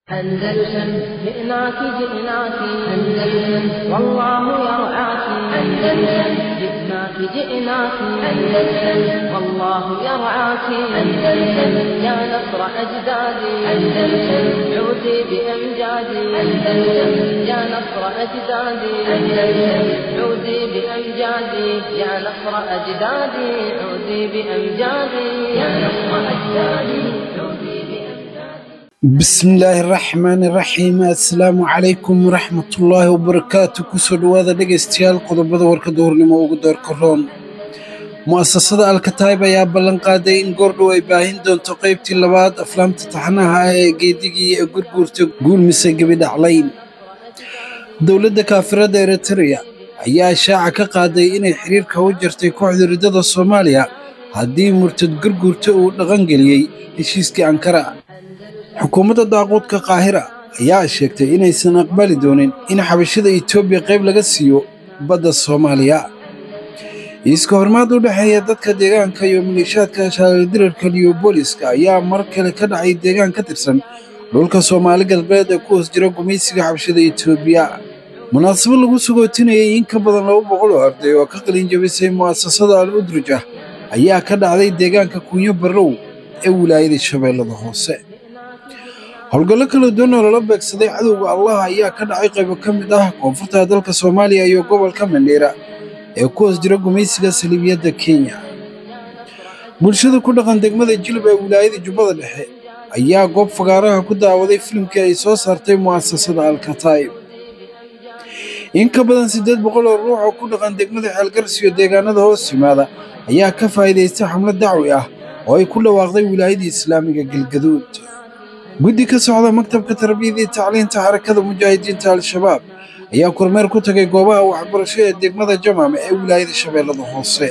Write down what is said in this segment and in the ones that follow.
أندلسن جئناك جئناك أندلسن والله يرعاك أندلسن جئناك جئناك أندلسن والله يرعاك أندلسن يا نصر أجدادي أندلسن عودي بأمجادي أندلسن يا نصر أجدادي أندلسن عودي بأمجادي يا نصر أجدادي عودي بأمجادي يا نصر أجدادي عودي بأمجادي bismillaahi raxmaani raxiim assalaamu calaykum waraxmatullaahi wabarakaatu kusoo dhowaada dhegaystayaal qodobada warka duhurnimo ugu doorka roon mu'asasada alkataayib ayaa ballan qaaday in goordhow ay baahin doonto qaybtii labaad aflaamta taxanaha ah ee geedigii ee gurguurta guulmise gebidhaclayn dowladda kaafirada eritreya ayaa shaaca ka qaaday inay xiriirka u jartay kooxda riddada soomaaliya haddii murtad gurguurta uu dhaqangeliyey heshiiskii ankara xukuumadda daaquudka qaahira ayaa sheegtay inaysan aqbali doonin in xabashada etoobiya qayb laga siiyo badda soomaaliya iiska hormaad u dhexeeya dadka deegaanka iyo maleeshaadka shaalidirarka liyobooliska ayaa mar kale ka dhacay deegaan ka tirsan dhulka soomaali galbeed ee ku hoos jira gumaysiga xabashada etoobiya munaasabad lagu sagootinayay in ka badan laba boqol oo arday oo ka qalin jabisay mu'asasada al udruja ayaa ka dhacday deegaanka kunyo barrow ee wilaayada shabeellada hoose howlgallo kala duwan oo lala beegsaday cadowga allah ayaa ka dhacay qaybo ka mid ah koonfurta dalka soomaaliya iyo gobolka mandheera ee ku hoos jira gumaysiga saliibiyadda kenya bulshada ku dhaqan degmada jilib ee wilaayada jubbada dhexe ayaa goob fagaaraha ku daawaday filimkii ay soo saartay mu'asasada alkataayib in ka badan siddeed boqol oo ruux oo ku dhaqan degmada xeelgarsiyo deegaanada hoos yimaada ayaa ka faa'iidaystay xamlad dacwi ah oo ay ku dhawaaqday wilaayada islaamiga galgaduud guddi ka socda maktabka tarbiyada iyo tacliinta xarakada mujaahidiinta al-shabaab ayaa kormeer ku tagay goobaha waxbarasho ee degmada jamaame ee wilaayada shabeellada hoose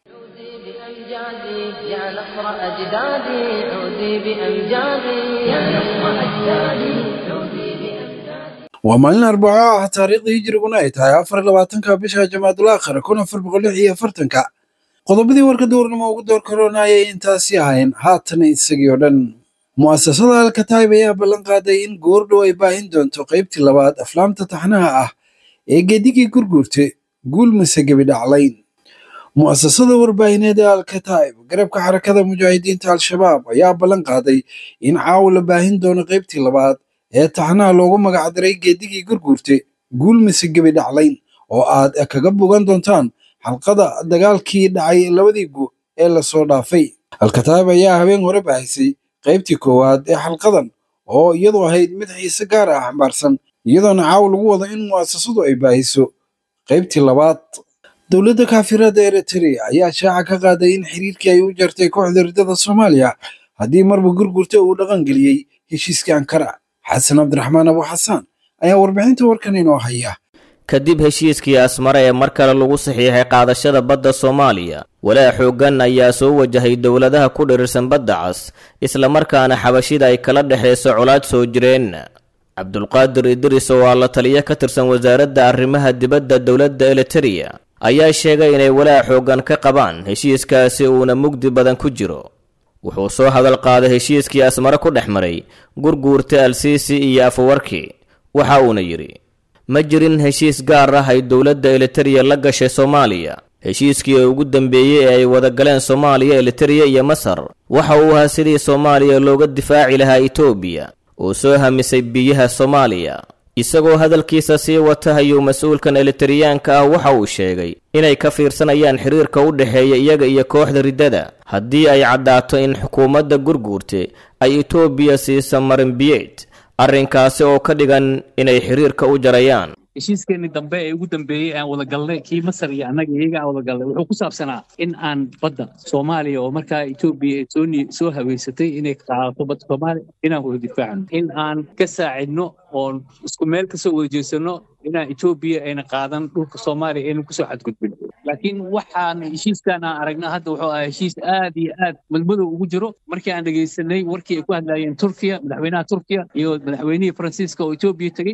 بأمجادي يا نصر أجدادي عودي بأمجادي يا نصر أجدادي عودي بأمجادي waa maalin arbaco ah taariikhda hijriguna ay tahay afar labaatanka bisha jamaadul aakhira kun afar boqol lix iyo afartanka qodobadii warka duurnimo ugu door karoona ayay intaasi ahayn haatan isagii oo dhan mu'asasada alkataayib ayaa ballan qaaday in goordhow ay baahin doonto qaybtii labaad aflaamta taxnaha ah ee geedigii gurguurta guul mise gebidhaclayn mu'asasada warbaahineed ee alkataayib garabka xarakada mujaahidiinta al-shabaab ayaa ballan qaaday in caawa la baahin doono qaybtii labaad ee taxnaha loogu magacdaray geedigii gurguurta guul mise gebidhaclayn oo aad kaga bogan doontaan xalqada dagaalkii dhacay labadii gu ee lasoo dhaafay alkataayib ayaa habeen hore baahisay qaybtii koowaad ee xalqadan oo iyadu ahayd mid xiise gaar ah xambaarsan iyadoona caaw lagu wado in mu'asasadu ay baahiso qaybtii labaad dowladda kaafirada eritrea ayaa shaaca ka qaaday in xiriirkii ay u jartay kooxda riddada soomaaliya haddii marba gurgurta uu dhaqangeliyey heshiiskii ankara xasan cabdiraxmaan abu xasaan ayaa warbixinta warkan inoo haya kadib heshiiskii asmare ee mar kale lagu saxiixay qaadashada badda soomaaliya walaa xooggan ayaa soo wajahay dowladaha ku dhirirsan badda cas islamarkaana xabashida ay kala dhexayso colaad soo jireen cabdulqaadir idris oo aa la taliyo ka tirsan wasaaradda arrimaha dibadda dowladda elitereya ayaa sheegay inay walaa xooggan ka qabaan heshiiskaasi uuna mugdi badan ku jiro wuxuu soo hadal qaaday heshiiskii asmare ku dhex maray gurguurta alsiisi iyo afawarki waxa uuna yidhi ma jirin heshiis gaar ah ay dowladda elitereya la gashay soomaaliya heshiiskii ugu dambeeyey ee ay wada galeen soomaaliya elitereya iyo masar waxa uu ahaa sidii soomaaliya looga difaaci lahaa etoobiya oo soo hamisay biyaha soomaaliya isagoo hadalkiisa sii wata ayuu mas-uulkan elitariyaanka ah waxa uu sheegay inay ka fiirsanayaan xiriirka u dhexeeya iyaga iyo kooxda riddada haddii ay caddaato in xukuumadda gurguurte ay etoobiya siisa marinbiyeed arrinkaasi oo ka dhigan inay xiriirka u jarayaan heshiiskeenii dambe ee ugu dambeeyey aan wada galnay kii masar iyo annaga iyaga aan wada galnay wuxuu ku saabsanaa in aan badda soomaaliya oo markaa etoobiya soo soo haweysatay inay qaadato badda soomaaliya inaan wada difaacno in aan ka saacidno oon isku meel kasoo wada jeesano inaan etoobiya ayna qaadan dhulka soomaaliya aynan kusoo xadgudbin laakiin waxaan heshiiskan aan aragna hadda wuxuu ahaa heshiis aad iyo aad madmadow ugu jiro markii aan dhegaysanay warkii ay ku hadlaayeen turkiya madaxweynaha turkiya iyo madaxweynihii faransiiska oo etoobiya tegey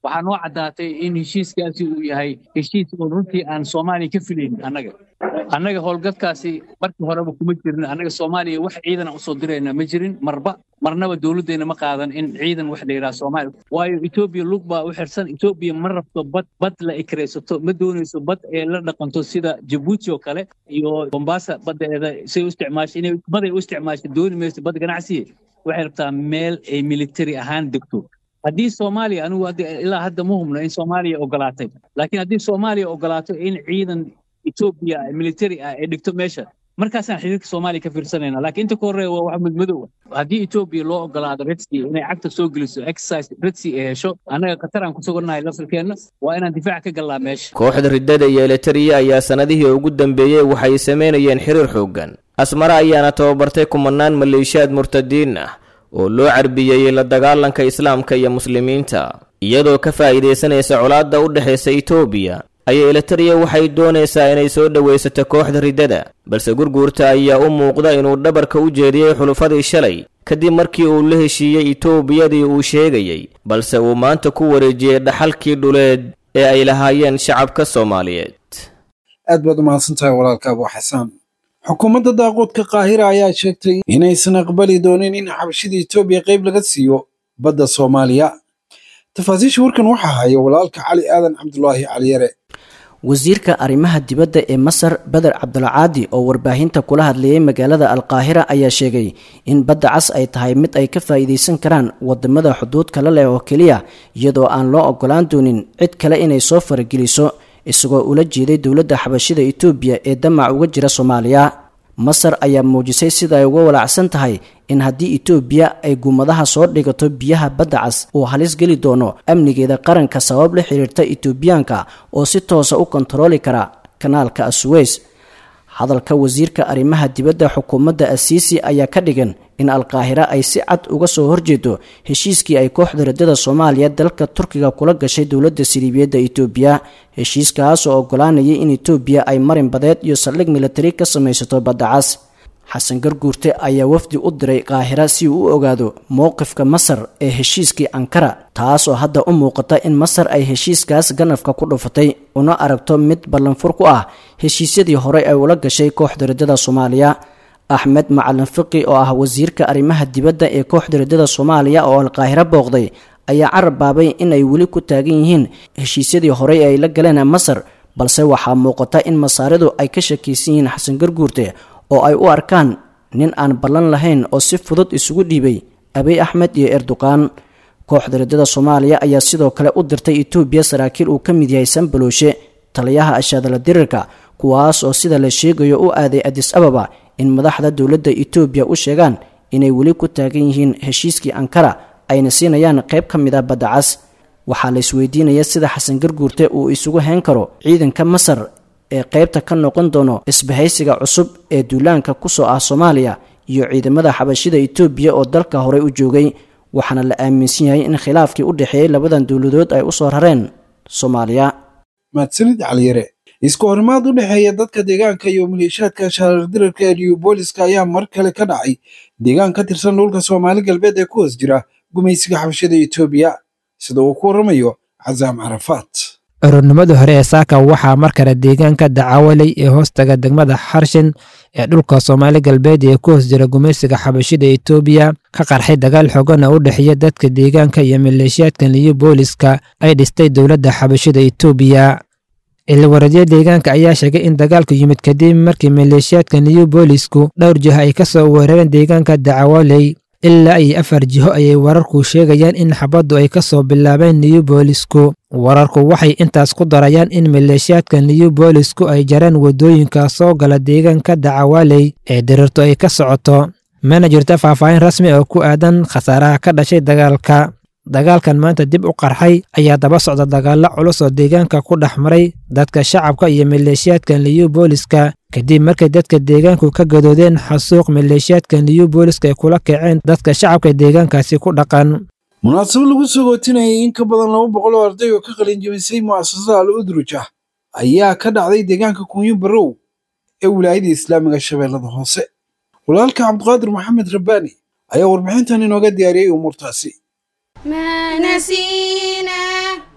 waxaa noo caddaatay in heshiiskaasi uu yahay heshiis oo runtii aan soomaaliya ka filayn annaga annaga howlgadkaasi markii horeba kuma jirin annaga soomaaliya wax ciidan aan usoo dirayna ma jirin marba marnaba dowladdeena ma qaadan in ciidan wax la yidhaha soomaaliya waayo etoobiya lug baa u xirsan etoobiya ma rabto bad bad la ikraysato ma doonayso bad ee la dhaqanto sida jabuuti oo kale iyo bombasa baddeeda say u isticmaashay inay baday u isticmaashay dooni mayso bad ganacsiye waxay rabtaa meel ay military ahaan degto haddii soomaaliya anigu ilaa hadda ma hubno in soomaaliya ogolaatay laakiin haddii soomaaliya ogolaato in ciidan etoobiya military ah ay dhigto meesha markaasaan xiriirka soomaaliya ka fiirsanayna laakiin inta ka horreeya waa wax mudmadow haddii etoobiya loo ogolaado redsi inay cagta soo geliso exercise redsi ay hesho annaga khatar aan ku sugannahay lafirkeenna waa inaan difaac ka gallaa meesha kooxda riddada iyo elitariya ayaa sannadihii ugu dambeeyey waxay samaynayeen xiriir xooggan asmare ayaana tababartay kumanaan maleeshiyaad murtadiin ah oo loo carbiyeeyey la dagaalanka islaamka iyo muslimiinta iyadoo ka faa'iidaysanaysa colaadda u dhexaysa etoobiya ayaa elitariya waxay doonaysaa inay soo dhowaysato kooxda riddada balse gurguurta ayaa u muuqda inuu dhabarka u jeediyey xulufadii shalay kadib markii uu la heshiiyey etoobiyadii uu sheegayey balse uu maanta ku wareejiyey dhaxalkii dhuleed ee ay lahaayeen shacabka soomaaliyeed aad baad u mahadsantahay walaalka abu xasaan xukuumadda daaqoodka qaahira ayaa sheegtay inaysan aqbali doonin in xabashida etoobiya qayb laga siiyo badda soomaaliya tafaasiisha warkan waxaa haya walaalka cali aadan cabdulaahi caliyare wasiirka arrimaha dibadda ee masar beder cabdulcaadi oo warbaahinta kula hadlayay magaalada alqaahira ayaa sheegay in badda cas ay tahay mid ay ka faa'iidaysan karaan wadamada xuduud kale leh oo keliya iyadoo aan loo ogolaan doonin cid kale inay soo farageliso isagoo ula jeeday dowladda xabashida etoobiya ee damac uga jira soomaaliya masar ayaa muujisay sida ay uga walaacsan tahay in haddii etoobiya ay guumadaha soo dhigato biyaha badda cas uu halis geli doono amnigeeda qaranka sabab la xiriirta etoobiyaanka oo si toosa u kontarooli kara kanaalka asuweys hadalka wasiirka arrimaha dibadda xukuumadda asiisi ayaa ka dhigan in alqaahira ay si cad uga soo horjeedo heshiiskii ay kooxda riddada soomaaliya dalka turkiga kula gashay dowladda siriibiyadda etoobiya heshiiskaas oo ogolaanayay in etoobiya ay marin badeed iyo saldhig militari ka samaysato badda cas xasan garguurte ayaa wafdi u diray qaahira si uu u ogaado mowqifka masar ee heshiiskii ankara taas oo hadda u muuqata in masar ay heshiiskaas ganafka ku dhufatay una aragto mid ballanfur ku ah heshiisyadii horey ay ula gashay kooxda riddada soomaaliya axmed macalin fiqi oo ah wasiirka arrimaha dibadda ee kooxda riddada soomaaliya oo alqaahiro booqday ayaa carab baabay in ay weli ku taagan yihiin heshiisyadii horey ay la galeen masar balse waxaa muuqata in masaaridu ay ka shakaysan yihiin xasan garguurte oo ay u arkaan nin aan ballan lahayn oo si fudud isugu dhiibay abiy axmed iyo erdoqan kooxda riddada soomaaliya ayaa sidoo kale u dirtay etoobiya saraakiil uu ka mid yahay sanbalooshe taliyaha ashaadala dirirka kuwaas oo sida la sheegayo u aaday adis ababa in madaxda dowladda etoobiya u sheegaan inay weli ku taagan yihiin heshiiskii ankara ayna siinayaan qayb ka mid a badda cas waxaa la isweydiinaya sida xasan garguurte uu isugu hayn karo ciidanka masar ee qaybta ka noqon doono isbahaysiga cusub ee duulaanka kusoo ah soomaaliya iyo ciidamada xabashida etoobiya oo dalka horey u joogay waxaana la aaminsan yahay in khilaafkii u dhexeeyey labadan dowladood ay usoo rareen soomaaliya mahadsanid caliyare isku horimaad u dhexeeya dadka deegaanka iyo maleeshiyaadka shaardirarka ee liubooliska ayaa mar kale ka dhacay deegaan ka tirsan dhulka soomaali galbeed ee ku hoos jira gumaysiga xabashada etoobiya sida uu ku waramayo casaam carafaat ururnimadii hore ee saaka waxaa mar kale deegaanka dacawaley ee hoostaga degmada xarshin ee dhulka soomaali galbeed ee ku hoos jira gumaysiga xabashida etoobiya ka qarxay dagaal xoogana u dhexeeya dadka deegaanka iyo maleeshiyaadka liyo booliska ay dhistay dowladda xabashida etoobiya ilwaradyo deegaanka ayaa sheegay in dagaalku yimid kadib markii maleeshiyaadka liyo boolisku dhowr jiho ay ka soo weerareen deegaanka dacawaley ilaa iyo afar jiho ayay wararku sheegayaan in xabaddu ay ka soo bilaabeen liyu boolisku wararku waxay intaas ku darayaan in maleeshiyaadka liyu boolisku ay jareen waddooyinka soo gala deegaanka dacawaley ee dirirtu ay ka socoto mana jirto faahfaahin rasmi oo ku aadan khasaaraha ka dhashay dagaalka dagaalkan maanta dib u qarxay ayaa daba socda dagaallo culus oo deegaanka ku dhex maray dadka shacabka iyo maleeshiyaadka liyu booliska kadib markay dadka deegaanku ka gadoodeen xasuuq maleeshiyaadka liyu booliska ay kula kaceen dadka shacabka deegaankaasi ku dhaqan munaasabad lagu soo gootinayay in ka badan laba boqol oo arday oo ka qalin jebisay mu'asasada al udruj ah ayaa ka dhacday deegaanka kunyo barow ee wilaayada islaamiga shabeellada hoose walaalka cabdiqaadir maxamed rabbaani ayaa warbixintan inooga diyaariyey umuurtaasi ما نسينا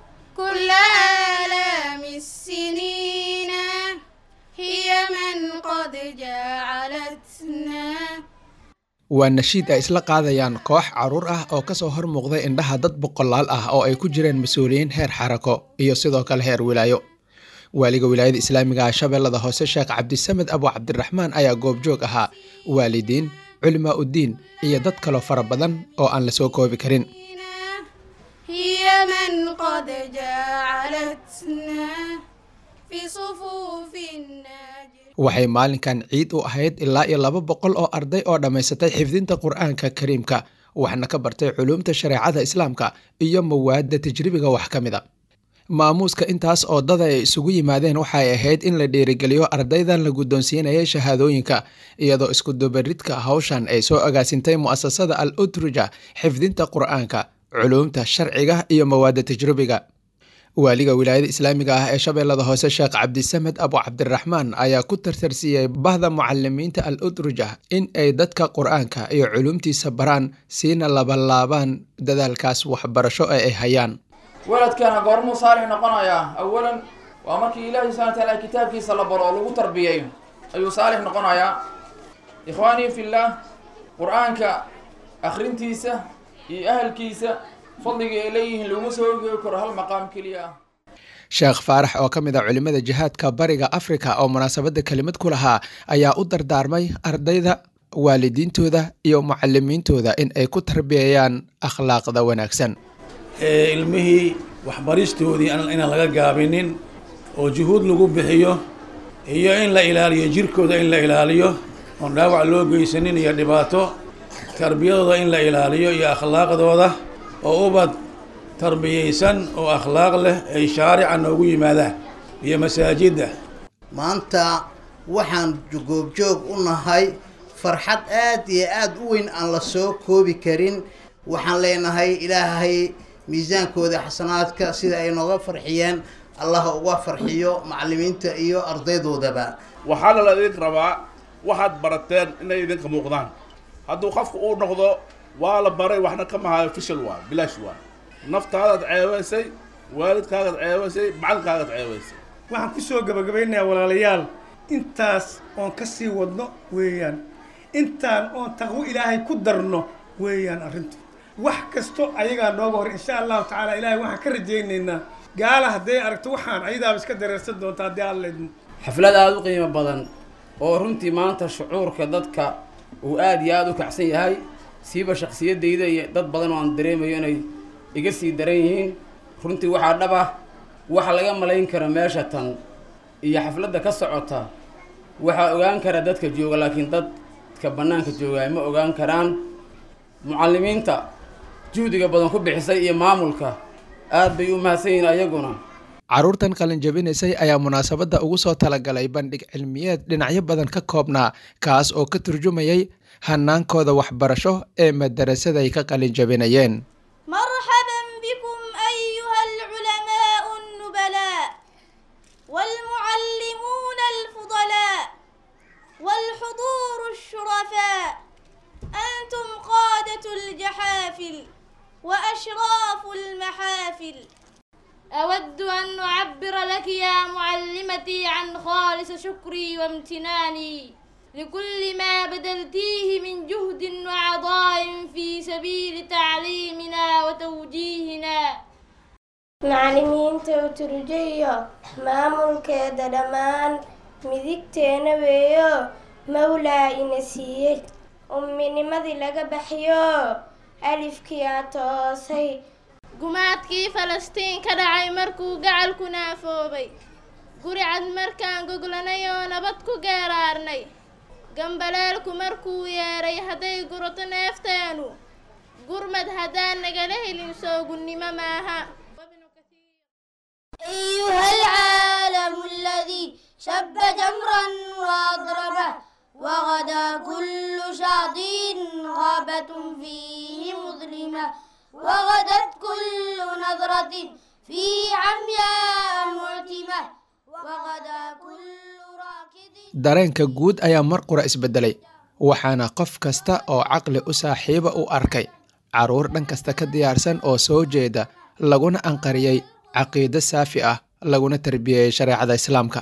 كل آلام السنين هي من قد جعلتنا waa nashiid ay isla qaadayaan koox carruur ah oo ka soo hor muuqday indhaha dad boqolaal ah oo ay ku jireen mas-uuliyiin heer xarako iyo sidoo kale heer wilaayo waaliga wilaayada islaamiga ah shabeellada hoose sheekh cabdisamed abu cabdiraxmaan ayaa goobjoog ahaa waalidiin culimaa uddiin iyo dad kaloo fara badan oo aan la soo koobi karin هي من قد جعلتنا في صفوف الناجح waxay maalinkan ciid u ahayd ilaa iyo laba boqol oo arday oo dhammaysatay xifdinta qur-aanka kariimka waxna ka bartay culuumta shareecada islaamka iyo mawaadda tajribiga wax ka mida maamuuska intaas oo dada ay isugu yimaadeen waxay ahayd in la dhiirigeliyo ardaydan la guddoonsiinayay shahaadooyinka iyadoo iskudubaridka hawshan ay soo agaasintay mu'asasada al utruja xifdinta qur-aanka culuumta sharciga iyo mawaadda tajrubiga waaliga wilaayada islaamiga ah ee shabeellada hoose sheekh cabdisamed abu cabdiraxmaan ayaa ku tartarsiiyey bahda mucalimiinta al utruja in ay dadka qur-aanka iyo culuumtiisa baraan siina labalaabaan dadaalkaas waxbarasho ee ay hayaan weladkana goormuu saalix noqonayaa awalan waa markii ilaahi subxana wataala kitaabkiisa la baro oo lagu tarbiyeeyo ayuu saalix noqonayaa ikhwaanii fillaah qur-aanka akhrintiisa iyo ahalkiisa fadliga ay leeyihiin laguma soo ogeegi karo hal maqaam keliya ah sheekh faarax oo ka mid a culimmada jihaadka bariga afrika oo munaasabadda kelimad ku lahaa ayaa u dardaarmay ardayda waalidiintooda iyo mucalimiintooda in ay ku tarbiyeeyaan akhlaaqda wanaagsan ilmihii waxbaristoodii inaan laga gaabinin oo juhuud lagu bixiyo iyo in la ilaaliyo jirkooda in la ilaaliyo oon dhaawac loo geysanin iyo dhibaato tarbiyadooda in la ilaaliyo iyo akhlaaqdooda oo ubad tarbiyeysan oo akhlaaq leh ay shaarica noogu yimaadaan iyo masaajidda maanta waxaan goobjoog u nahay farxad aad iyo aad u weyn aan la soo koobi karin waxaan leenahay ilaahay miisaankooda xasanaadka sida ay nooga farxiyeen allah uga farxiyo macalimiinta iyo ardaydoodaba waxaana la idin rabaa waxaad barateen inay idinka muuqdaan hadduu qofku uu noqdo waa la baray waxna ka mahayo fishal waa bilaash waa naftaadaad ceebaysay waalidkaagaad ceebaysay macalinkaagaad ceebaysay waxaan ku soo gabagabaynayaa walaalayaal intaas oon ka sii wadno weeyaan intaan oon taqwo ilaahay ku darno weeyaan arrintu wax kasto ayagaa nooga hor insha allahu tacaala ilaahay waxaan ka rajaynaynaa gaala hadday aragto waxaan ayadaaba iska dareersan doonta haddii alla idmo xaflad aada u qiimo badan oo runtii maanta shucuurka dadka uu aada iyo aada u kacsan yahay siiba shakhsiyaddayda iyo dad badan oo aan dareemayo inay iga sii daran yihiin runtii waxaa dhab ah waxa laga malayn kara meesha tan iyo xafladda ka socota waxaa ogaan kara dadka jooga laakiin dadka bannaanka joogaa ma ogaan karaan mucallimiinta juhdiga badan ku bixisay iyo maamulka aad bay u mahadsan yihiin ayaguna carruurtan qalin jabinaysay ayaa munaasabadda ugu soo talagalay bandhig cilmiyeed dhinacyo badan ka koobnaa kaas oo ka turjumayay hanaankooda waxbarasho ee madarasaday ka qalin jabinayeen مرحبا بكم أيها العلماء النبلاء والمعلمون الفضلاء والحضور الشرفاء أنتم قادة الجحافل وأشراف المحافل أود أن أعبر لك يا معلمتي عن خالص شكري وامتناني لكل ما بذلتيه من جهد وعطاء في سبيل تعليمنا وتوجيهنا macallimiinta uturjayo maamulkeeda dhammaan midigteena weeyo mawlaa ina siiyey umminimadii laga baxyo alifkiyaa toosay gumaadkii falastiin ka dhacay markuu gacalku naafoobay guri cad markaan goglanay oo nabad ku geeraarnay gambaleelku markuu yeedhay hadday gurato neefteenu gurmad haddaan nagala helin soogunnimo maaha أيها العالم الذي شب جمرا وأضربه وغدا كل شاطئ غابة فيه مظلمة وغدت كل نظرة في عمياء معتمة وغدا كل راكد dareenka guud ayaa mar qura isbedelay waxaana qof kasta oo caqli u saaxiiba u arkay carruur dhan kasta ka diyaarsan oo soo jeeda laguna anqariyey caqiido saafi ah laguna tarbiyeeyey shareecada islaamka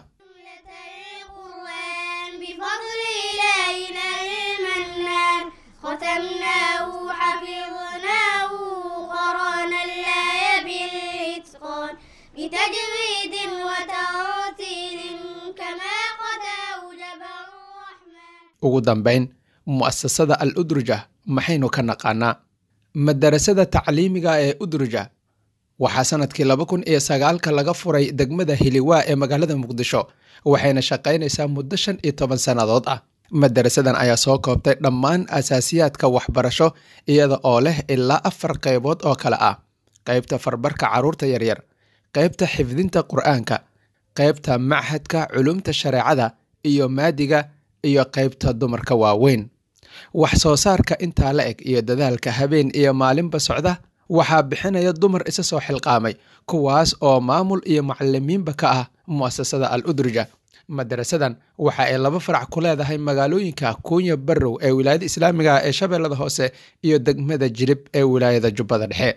بفضل إلهنا المنان ختمناه حفظناه قرانا الآية بالإتقان بتجويد وترتيل كما قد أوجب ugu dambayn mu'asasada al udruja maxaynu ka naqaanaa madarasada tacliimiga ee udruja waxaa sanadkii laba kun iyo sagaalka laga furay degmada hiliwaa ee magaalada muqdisho waxayna shaqaynaysaa muddo shan iyo toban sannadood ah madarasadan ayaa soo koobtay dhammaan asaasiyaadka waxbarasho iyada oo leh ilaa afar qaybood oo kale ah qaybta farbarka carruurta yaryar qaybta xifdinta qur'aanka qaybta machadka culumta shareecada iyo maadiga iyo qaybta dumarka waaweyn wax soo saarka intaa la eg iyo dadaalka habeen iyo maalinba socda waxaa bixinaya dumar isa soo xilqaamay kuwaas oo maamul iyo macalimiinba ka ah mu'asasada al udruja madarasadan waxa ay laba farac ku leedahay magaalooyinka kuunya barrow ee wilaayada islaamiga ee shabeellada hoose iyo degmada jilib ee wilaayada jubbada dhexe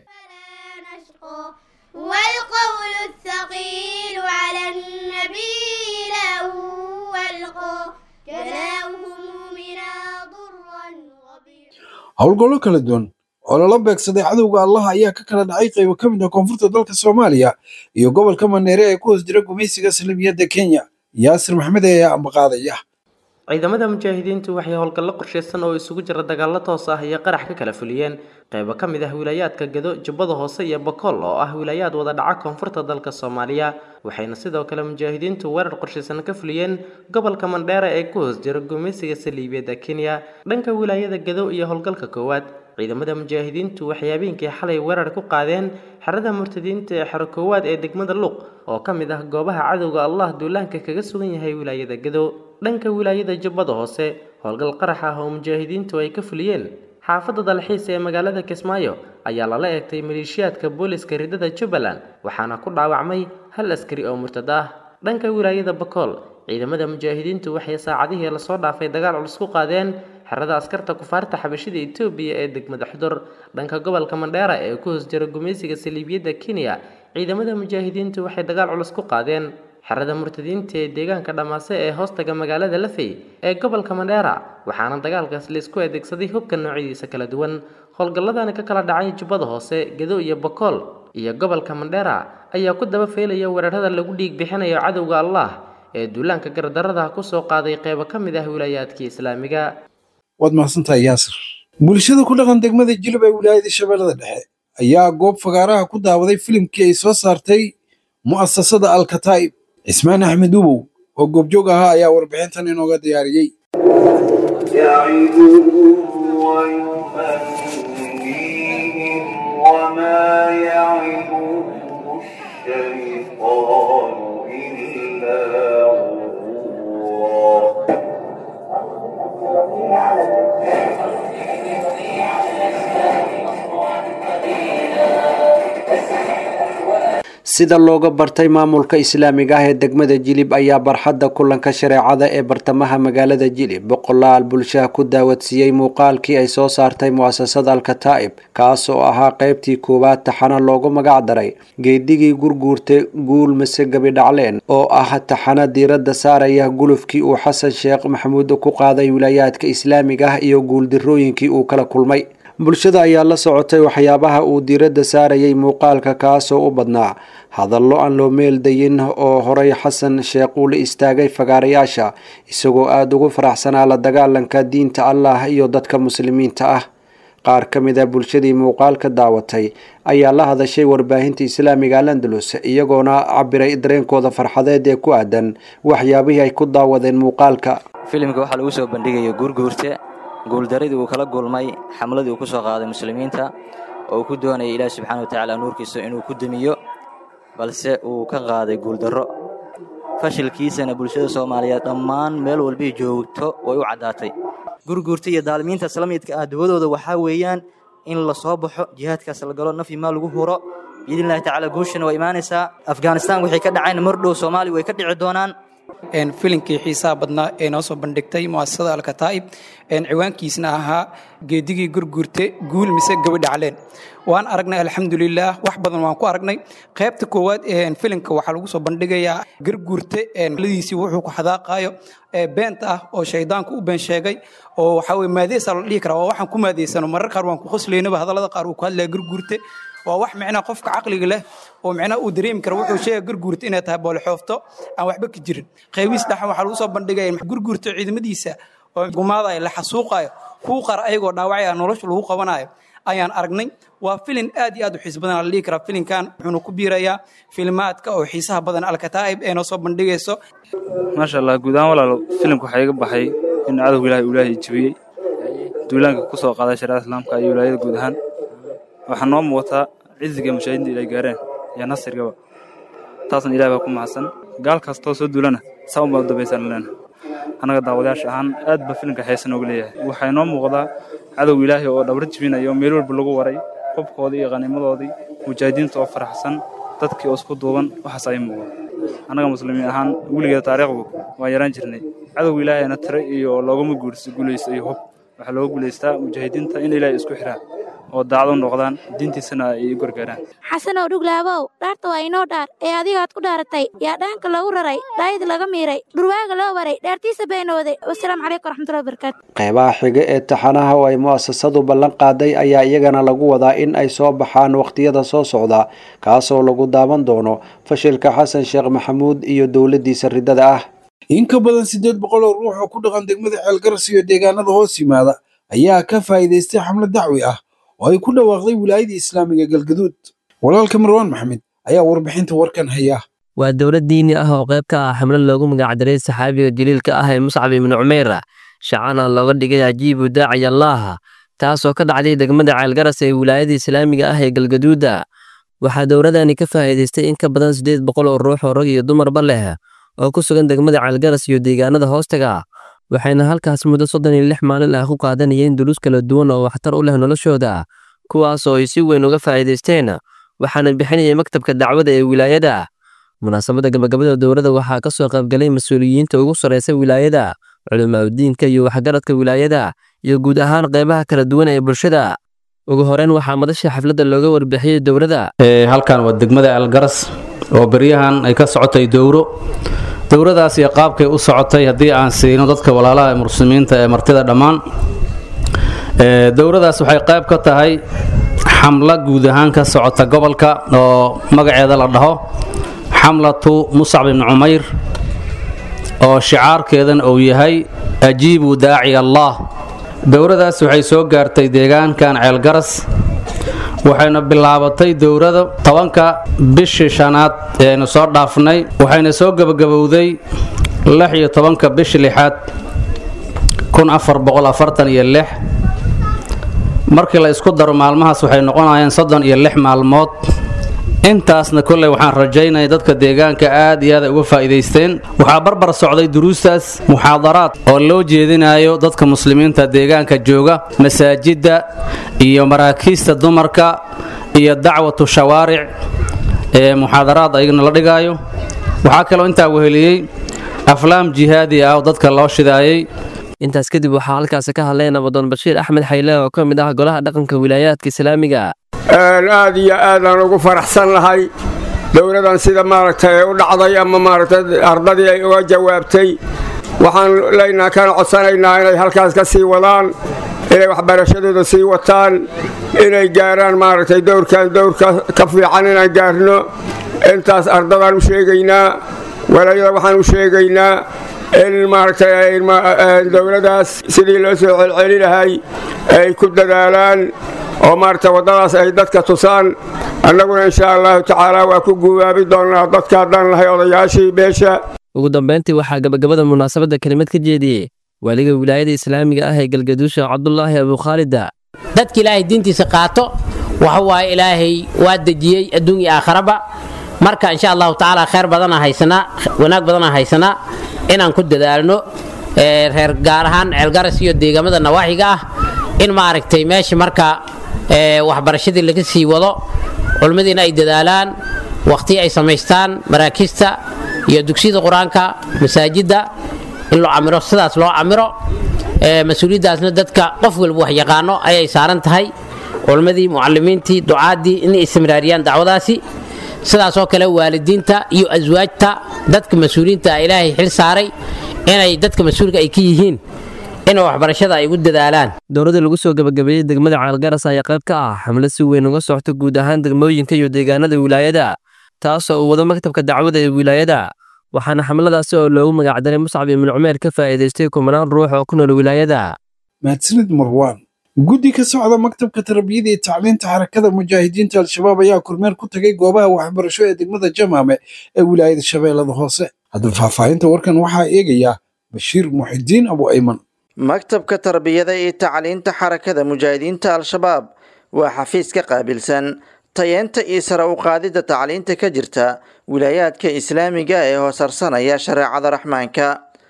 والقول الثقيل على النبي له والقى كلاههم من ضرا howlgollo kala duwan oo lala beegsaday cadowga allah ayaa ka kala dhacay qaybo ka mid ah koonfurta dalka soomaaliya iyo gobolka maneere ee ku hoos jira gumaysiga islamiyadda kenya yaasir maxmed ayaa ambaqaadaya ciidamada mujaahidiintu waxay howlgallo qorshaysan oo isugu jira dagaallo toos ah iyo qarax ka kala fuliyeen qaybo ka mid ah wilaayaadka gado jubbada hoose iyo bakool oo ah wilaayaad wada dhaca koonfurta dalka soomaaliya waxayna sidoo kale mujaahidiintu weerar qorshaysan ka fuliyeen gobolka mandheera ee ku hoos jira gumaysiga saliibiyadda kenya dhanka wilaayada gado iyo howlgalka koowaad ciidamada mujaahidiintu waxay habeenkii xalay weerar ku qaadeen xerada murtadiinta ee xero koowaad ee degmada luuq oo ka mid ah goobaha cadowga allah duulaanka kaga sugan yahay wilaayada gado dhanka wilaayada jubbada hoose howlgal qarax ah oo mujaahidiintu ay ka fuliyeen xaafadda dalxiis ee magaalada kismaayo ayaa lala eegtay maleeshiyaadka booliska ridada jubbaland waxaana ku dhaawacmay hal askari oo murtad ah dhanka wilaayada bakool ciidamada mujaahidiintu waxay saacadihii lasoo dhaafay dagaal culus ku qaadeen xerada askarta kufaarta xabashida etoobiya ee degmada xudur dhanka gobolka mandheera ee ku hoos jira gumaysiga saliibiyadda kenya ciidamada mujaahidiintu waxay dagaal culus ku qaadeen xerada murtadiinta ee deegaanka dhammaase ee hoostaga magaalada lafey ee gobolka mandheera waxaana dagaalkaas laisku adeegsaday hubka noocyadiisa kala duwan howlgalladani ka kala dhacay jubbada hoose gado iyo bakool iyo gobolka mandheera ayaa ku daba feelaya weerarada lagu dhiig bixinayo cadowga allah ee duulaanka gardarrada kusoo qaaday qeybo ka mid ah wilaayaadkii islaamiga waad mahadsantahay yaasir bulshada ku dhaqan degmada jilib ee wilaayada shabeellada dhexe ayaa goob fagaaraha ku daawaday filimkii ay soo saartay mu'asasada alkataa'ib cismaan axmed ubow oo goobjoog ahaa ayaa warbixintan inooga diyaariyey وما يعدهم الشيطان إلا غرورا sida looga bartay maamulka islaamiga ah ee degmada jilib ayaa barxadda kulanka shareecada ee bartamaha magaalada jilib boqolaal bulshaha ku daawadsiiyey muuqaalkii ay soo saartay mu'asasada alkataa'ib kaas oo ahaa qaybtii koowaad taxana loogu magac daray geedigii gurguurta guul mase gabidhacleen oo ah taxana diiradda saaraya gulufkii uu xasan sheekh maxamuud ku qaaday wilaayaadka islaamiga ah iyo guuldarrooyinkii uu kala kulmay bulshada ayaa la socotay waxyaabaha uu diiradda saarayay muuqaalka kaasoo u badnaa hadallo aan loo meeldayin oo horay xasan sheekh uu la istaagay fagaarayaasha isagoo aada ugu faraxsanaa la dagaalanka diinta allah iyo dadka muslimiinta ah qaar ka mid a bulshadii muuqaalka daawatay ayaa la hadashay warbaahinta islaamiga alandalus iyagoona cabiray dareenkooda farxadeed ee ku aadan waxyaabihii ay ku daawadeen muuqaalka filimka waxaa lagu soo bandhigaya guurguurte guuldaradii uu kala gulmay xamladii uu ku soo qaaday muslimiinta oo uu ku doonayay ilaahi subxaana watacaala nuurkiisa inuu ku demiyo balse uu ka qaaday guuldarro fashilkiisana bulshada soomaaliyeed dhammaan meel walbay joogto way u caddaatay gurguurta iyo daalimiinta islamidka ah dawadooda waxaa weeyaan in la soo baxo jihaadkaas la galo naf iyo maal lagu huro biidnillahi tacaala guushana waa imaanaysaa afghanistan waxay ka dhacayna mardhow soomaaliya way ka dhici doonaan filinkii xiisaha badnaa ee noo soo bandhigtay muasasada alkataa'ib ciwaankiisna ahaa geedigii gurguurte guul mise gabadha caleen waan aragnay alxamdulilah wax badan waan ku aragnay qaybta koowaad filimka waxaa lagu soo bandhigayaa garguurte ladiisii wuxuu ku xadaaqayo beenta ah oo shaydaanku u been sheegay oo waxaa weye maadeesa la dhihi karaa waa waxaan ku maadeysano marar qaar waan ku qoslaynaba hadallada qaar uu ku hadlaya garguurte waa wax micnaha qofka caqliga leh oo micnaha uu dareemi kara wuxuu sheega gurguurta inay tahay boolexoofto aan waxba ka jirin qaybiis dhaxan waxaa lagu soo bandhigaya gurguurta ciidamadiisa oo gumaadayo la xasuuqayo kuu qara ayagoo dhaawacaya nolosha lagu qabanayo ayaan aragnay waa filin aad iyo aad u xiis badan la dhihi karaa filinkan wuxuuna ku biirayaa filmaadka oo xiisaha badan alkataa'ib ee noo soo bandhigayso maasha allah guud ahaan walaalo filimka waxaa iga baxay in cadowga ilaahay uu ilaahay jebiyey duulaanka ku soo qaaday shariicada islaamka iyo wilaayada guud ahaan waxaa noo muuqataa ciziga mashaahidiinta ilay gaareen iyo nasrigaba taasna ilahay baa ku mahadsan gaal kastoo soo duulana saa un baa u dambaysaan leena annaga daawadayaasha ahaan aad ba filimka xeesa nooga leeyahay waxaa inoo muuqdaa cadowga ilaahay oo dhabar jibinaya oo meel walba lagu waray qubkoodii iyo qaniimadoodii mujaahidiinta oo faraxsan dadkii oo isku duuban waxaas ay muuqda annaga muslimiin ahaan weligeeda taariikhdu waan yaraan jirnay cadowga ilaahayna tire iyo loogama guulaysto iyo hub waxaa looga guulaystaa mujaahidiinta in ilaahay isku xiraa oo daacad u noqdaan diintiisana ay u gargaaraan xasanow dhuglaabow dhaarta waa inoo dhaar ee adigaad ku dhaaratay yaa dhaanka lagu raray dhaayid laga miiray dhurwaaga loo waray dhaartiisa beenooday wasalaamu calaykum waraxmatullahi wabarakaatu qeybaha xiga ee taxanaha oo ay mu'asasadu ballan qaaday ayaa iyagana lagu wadaa in ay soo baxaan wakhtiyada soo socda kaasoo lagu daawan doono fashilka xasan sheekh maxamuud iyo dowladdiisa riddada ah in ka badan siddeed boqol oo ruux oo ku dhaqan degmada ceelgaras iyo deegaanada hoos yimaada ayaa ka faa'iidaystay xamlad dacwi ah oo ay ku dhawaaqday wilaayada islaamiga galgaduud walaalka marwaan maxamed ayaa warbixinta warkan haya waa dowlad diini ah oo qayb ka ah xamlad loogu magacdaray saxaabiga jaliilka ah ee muscab ibnu cumeyra shacana looga dhigay ajiibu daaciy allaaha taasoo ka dhacday degmada ceelgaras ee wilaayada islaamiga ah ee galgaduuda waxaa dowladani ka faa'iidaystay in ka badan siddeed boqol oo ruux oo rag iyo dumarba leh oo ku sugan degmada ceelgaras iyo deegaanada hoostaga waxayna halkaas muddo soddon iyo lix maalin ah ku qaadanayeen duruus kala duwan oo waxtar u leh noloshooda kuwaas oo ay si weyn uga faa'iidaysteen waxaana bixinayay maktabka dacwada ee wilaayada munaasabadda gabagabada dowladda waxaa ka soo qaybgalay mas-uuliyiinta ugu sarraysa wilaayada culimaadudiinka iyo waxgaradka wilaayada iyo guud ahaan qaybaha kala duwan ee bulshada ugu horeyn waxaa madasha xafladda looga warbixiyey dowladda halkan waa degmada algaras oo beryahan ay ka socotay dowro dowradaas iyo qaabkay u socotay haddii aan siino dadka walaalaha muslimiinta ee martida dhammaan dowradaas waxay qayb ka tahay xamla guud ahaan ka socota gobolka oo magaceeda la dhaho xamlatu muscab ibni cumayr oo shicaarkeedan uu yahay ajiibu daaci allah dowradaas waxay soo gaartay deegaankan ceelgaras waxayna bilaabatay dowrada tobanka bishii shanaad eeaynu soo dhaafnay waxayna soo gebagabowday lix iyo tobanka bishii lixaad kun afar boqol afartan iyo lix markii la isku daro maalmahaas waxay noqonayeen soddon iyo lix maalmood intaasna kolley waxaan rajaynaya dadka deegaanka aad iyo aad ay uga faa'iidaysteen waxaa barbar socday duruustaas muxaadaraad oo loo jeedinayo dadka muslimiinta deegaanka jooga masaajidda iyo maraakiista dumarka iyo dacwatu shawaaric ee muxaadaraad ayagana la dhigaayo waxaa kaloo intaa weheliyey aflaam jihaadi ah oo dadka loo shidaayey intaas kadib waxaa halkaasi ka hadlay nabadoon bashiir axmed xayle oo ka mid ah golaha dhaqanka wilaayaadka islaamiga aad iyo aadaan ugu faraxsan lahay dowladan sida maaragtay u dhacday ama maaragtay ardadii ay uga jawaabtay waxaan leynaa kana codsanaynaa inay halkaas ka sii wadaan inay waxbarashadooda sii wataan inay gaaraan maaragtay dowrkan dowrka ka fiican inaan gaarno intaas ardadaan u sheegaynaa walaayada waxaan u sheegaynaa in maaragtay dowladaas sidii loo soo celceli lahay ay ku dadaalaan oo maaragtay waddadaas ay dadka tusaan annaguna insha allahu tacaala waa ku guubaabi doonnaa dadka haddaan lahay odayaashii beesha ugu dambayntii waxaa gabagabada munaasabadda kelimad ka jeediyey waaliga wilaayada islaamiga ah ee galgaduusha cabdulaahi abukhaalida dadka ilaahay diintiisa qaato waxa waaye ilaahay waa dejiyey adduun iyo aakharaba marka insha allahu tacaala khayr badana haysanaa wanaag badana haysanaa inaan ku dadaalno reer gaar ahaan ceelgaras iyo deegaamada nawaaxiga ah in maaragtay meesha marka waxbarashadii laga sii wado culmadiina ay dadaalaan wakhti ay samaystaan maraakiista iyo dugsiyada qur-aanka masaajidda in loo camiro sidaas loo camiro mas-uuliyaddaasna dadka qof walba wax yaqaano ayay saaran tahay culmadii mucalimiintii ducaadii inay istimraariyaan dacwadaasi sidaasoo kale waalidiinta iyo aswaajta dadka mas-uuliyiinta ilaahay xil saaray inay dadka mas-uulka ay ka yihiin in waxbarashada ay ugu dadaalaan dowladda lagu soo gabagabeeyey degmada ceelgaras ayaa qayb ka ah xamlo si weyn uga socota guud ahaan degmooyinka iyo deegaanada wilaayada taasoo uu wado maktabka dacwada ee wilaayada waxaana xamladaasi oo loogu magacdaray muscab ibnu cumeer ka faa'iidaystay kumanaan ruux oo ku nool wilaayada mahadsanid marwaan guddi ka socda maktabka tarbiyada iyo tacliinta xarakada mujaahidiinta al-shabaab ayaa kormeer ku tagay goobaha waxbarasho ee degmada jamaame ee wilaayada shabeellada hoose haddaba faahfaahinta warkan waxaa eegayaa bashiir muxidiin abu ayman maktabka tarbiyada iyo tacliinta xarakada mujaahidiinta al-shabaab waa xafiis ka qaabilsan tayeenta iyo sare u qaadidda tacliinta ka jirta wilaayaadka islaamiga ee hoosarsanaya shareecada raxmaanka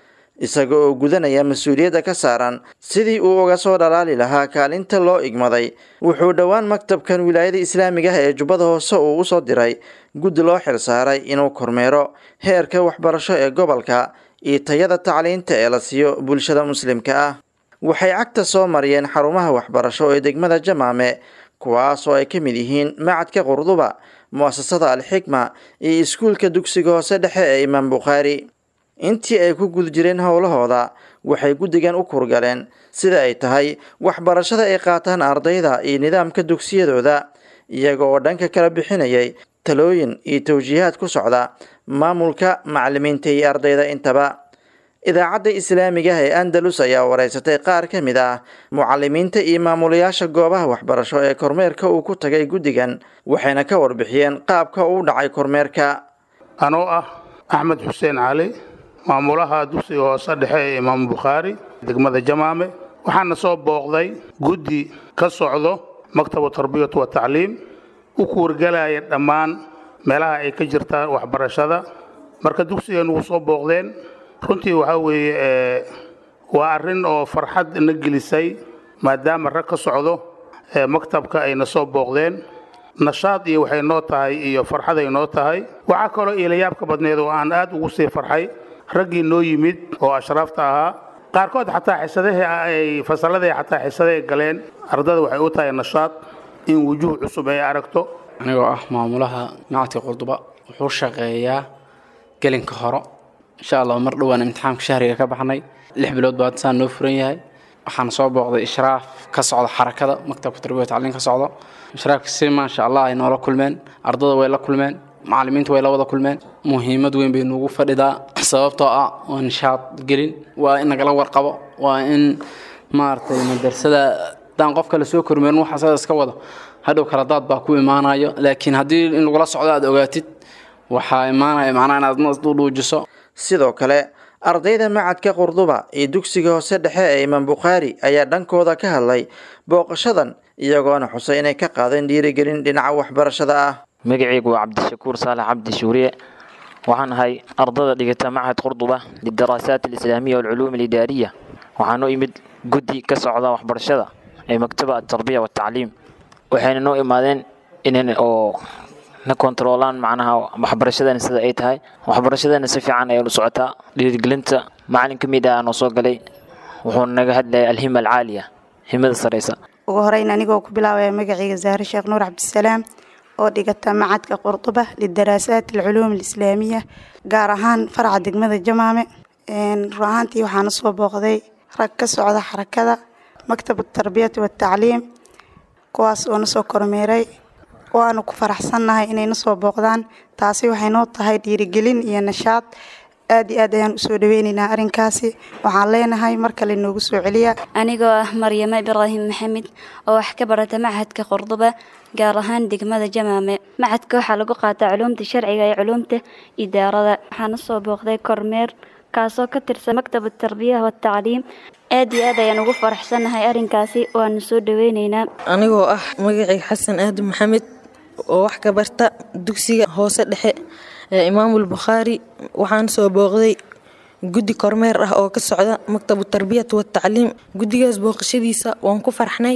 isaga oo gudanaya mas-uuliyadda ka saaran sidii uu uga soo dhalaali lahaa kaalinta loo igmaday wuxuu dhowaan maktabkan wilaayada islaamiga ah ee jubbada hoose uu usoo diray guddi loo xilsaaray inuu kormeero heerka waxbarasho ee gobolka iyo tayada tacliinta ee la siiyo bulshada muslimka ah waxay cagta soo mariyeen xarumaha waxbarasho ee degmada jamaame kuwaas oo ay ka mid yihiin macadka qurduba mu'asasada al-xikma iyo iskuulka dugsiga hoose dhexe ee imaam bukhaari intii ay ku guda jireen howlahooda waxay guddigan u kurgaleen sida ay tahay waxbarashada ay qaataan ardayda iyo nidaamka dugsiyadooda iyaga oo dhanka kala bixinayay talooyin iyo tawjiihaad ku socda maamulka macalimiinta iyo ardayda intaba idaacadda islaamiga ah ee andalus ayaa wareysatay qaar ka mid ah mucalimiinta iyo maamulayaasha goobaha waxbarasho ee kormeerka uu ku tagay guddigan waxayna ka warbixiyeen qaabka uu dhacay kormeerka anoo ah axmed xuseen cali maamulaha dugsiga hoose dhexe ee imaam bukhaari degmada jamaame waxaana soo booqday guddi ka socdo maktabu tarbiyatu wa tacliim u kuwargelaya dhammaan meelaha ay ka jirtaan waxbarashada marka dugsigan wuu soo booqdeen runtii waxaa weeye waa arrin oo farxad na gelisay maadaama rag ka socdo maktabka ayna soo booqdeen nashaad iyo waxay noo tahay iyo farxaday noo tahay waxaa kaloo iilayaabka badneed oo aan aad ugu sii farxay raggii noo yimid oo ashraafta ahaa qaarkood xataa xisadahii ay fasalladii xataa xisadahay galeen ardada waxay u tahay nashaad in wujuuh cusub ay aragto anigoo ah maamulaha macadka qurduba wuxuu shaqeeyaa gelinka horo insha allah mar dhowaan imtixaamka shahriga ka baxnay lix bilood baa saan noo furan yahay waxaan soo booqday ishraaf ka socda xarakada maktabka tarbiya tacliin ka socdo ishraafka si maasha allah ay noola kulmeen ardada way la kulmeen macalimiinta way la wada kulmeen muhiimad weyn bay nuugu fadhidaa sababtoo ah waa nishaad gelin waa in nagala warqabo waa in maaragtay madrasada haddaan qofka lasoo kormeerin waxa sada iska wado hadhow kala daad baa ku imaanayo laakiin haddii in lagula socdo aad ogaatid waxaa imaanaya macnaha inaad nasdudhuujiso sidoo kale ardayda macadka qurduba iyo dugsiga hoose dhexe ee imaam bukhaari ayaa dhankooda ka hadlay booqashadan iyagoona xusay inay ka qaadeen dhiirigelin dhinaca waxbarashada ah magacaygu waa cabdishakuur saalax cabdi shuuriye waxaan ahay ardada dhigata machad qurduba lidaraasaat alislaamiya walculuum alidaariya waxaan u imid guddi ka socda waxbarashada ee maktaba atarbiya watacliim waxayna noo imaadeen inan oo na kontaroolaan macnaha waxbarashadana sida ay tahay waxbarashadana si fiican ayay u socotaa dhiirigelinta macalin ka mid ah noo soo galay wuxuu naga hadlayay alhima alcaaliya himada sareysa ugu horeyn anigoo ku bilaabaya magacayga zahre sheekh nuur cabdisalaam oo dhigata macadka qurduba lidaraasaat alculuum alislaamiya gaar ahaan faraca degmada jamaame run ahaantii waxaana soo booqday rag ka socda xarakada maktab tarbiyati watacliim kuwaas oo nasoo kormeeray waanu ku faraxsannahay inayna soo booqdaan taasi waxay noo tahay dhiirigelin iyo nashaad aad iyo aad ayaan usoo dhaweynaynaa arrinkaasi waxaan leenahay mar kale noogu soo celiya anigoo ah maryamo ibraahim maxamed oo wax ka barata machadka qurduba gaar ahaan degmada jamaame machadka waxaa lagu qaataa culuumta sharciga iyo culuumta idaarada waxaana soo booqday kormeer kaasoo ka tirsan maktab tarbiya watacliim aad iyo aad ayaan ugu faraxsannahay arrinkaasi waanu soo dhaweynaynaa anigoo ah magacayga xasan aadan maxamed oo wax ka barta dugsiga hoose dhexe ee imaamul bukhaari waxaan soo booqday guddi kormeer ah oo ka socda maktabu tarbiyat watacliim guddigaas booqashadiisa waan ku farxnay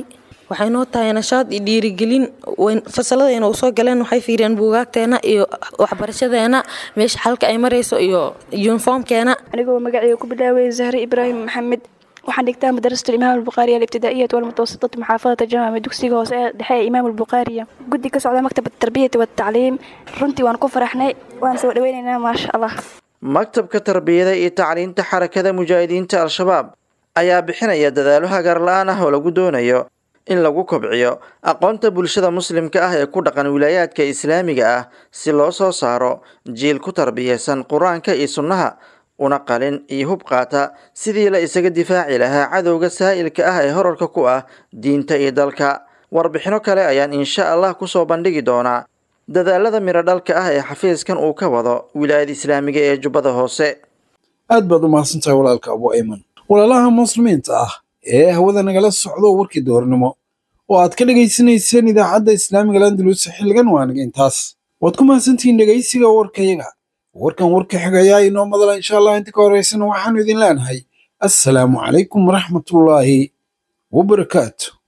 waxay noo tahay nashaad iyo dhiirigelin fasaladayna u soo galeen waxay fiiriyeen buugaagteena iyo waxbarashadeena meesha xalka ay marayso iyo yuniformkeena anigoo magacayga ku bilaaway zahre ibraahim maxamed waxaan dhigtaa madarasatu imaam albukhaariya alibtidaa'iyat walmutawasitati muxaafadata jamaame dugsiga hoose ee dhexe ee imaam albukhaariya guddi ka socda maktab tarbiyati watacliim runtii waan ku faraxnay waan soo dhaweynaynaa maasha allah maktabka tarbiyada iyo tacliinta xarakada mujaahidiinta al-shabaab ayaa bixinaya dadaalo hagaar la-aan ah oo lagu doonayo in lagu kobciyo aqoonta bulshada muslimka ah ee ku dhaqan wilaayaadka islaamiga ah si loo soo saaro jiil ku tarbiyeysan qur-aanka iyo sunnaha una qalin iyo hub qaata sidii la isaga difaaci lahaa cadowga saa'ilka ah ee horarka ku ah diinta iyo dalka warbixino kale ayaan insha allah kusoo bandhigi doonaa dadaalada miro dhalka ah ee xafiiskan uu ka wado wilaayada islaamiga ee jubbada hoose aad baad u mahadsantahay walaalka abu ayman walaalaha muslimiinta ah ee hawada nagala socdo warkii doornimo oo aad ka dhegaysanayseen idaacadda islaamiga landalus xilligan waaniga intaas waad ku mahadsantihiin dhegaysiga warkayaga warkan warka xigayaa inoo madala insha allah inta ka horeysana waxaanu idin leenahay assalaamu calaykum waraxmatullaahi wabarakaatu